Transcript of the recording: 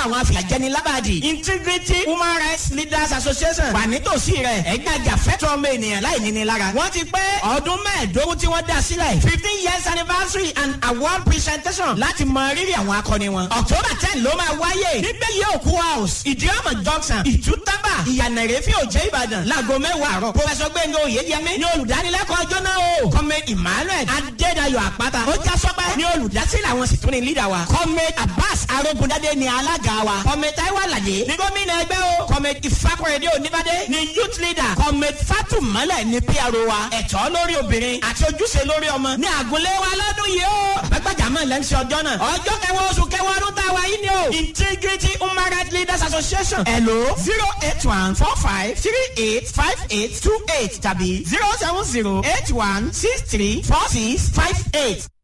àwọn afìyàjẹni lábàdì integrity human rights leaders association wà nítòsí rẹ̀ ẹ̀gbájà fẹ́tọ̀ ọmọ ènìyàn láì níní lára. wọ́n ti pé ọdún mẹ́ẹ̀ẹ́dógún tí wọ́n dá sílẹ̀ fifteen years anniversary and award presentation láti mọ rírì àwọn akọni wọn. october ten ló máa wáyé nígbẹ́ yẹ òkú house ìdíọ́mọ̀ junction ìtútàbà ìyànà ìrẹ́fẹ́ òjẹ́ ìbàdàn láago mẹ́wàá àárọ̀. professor gbẹ̀ngàn oyèyẹmí ni olùdánilẹ́kọ̀ọ́ ọjọ́ náà o. kọ́mẹ emmanuel adédayọ̀ àpáta ó já sọ́pẹ́ ni olùdásílẹ̀ àwọn sì tún ní lídà wa. kọ́mẹ abbas arógundadé ni alága wa. kọ́mẹ taiwo alade ni gómìnà ẹgbẹ́ o. kọ́mẹ ìfakọ̀rẹ́dẹ́ oníbàdé ni youth leader. kọ́mẹ fatumale ni pro wa. ẹ̀tọ́ lórí obìnrin àti ojúṣe lórí ọmọ ní àgùnlé wa lọ́dún yìí o. àgbàgbàjàmọ́ lẹ́ńsì ọjọ́ náà. ọjọ́ kẹwàá oṣù kẹwàá ọdún tá a wà yìí ni o. integrity human rights leaders association. hello zero eight one four five three eight five eight two eight tàbí zero seven zero eight one six three four six five eight.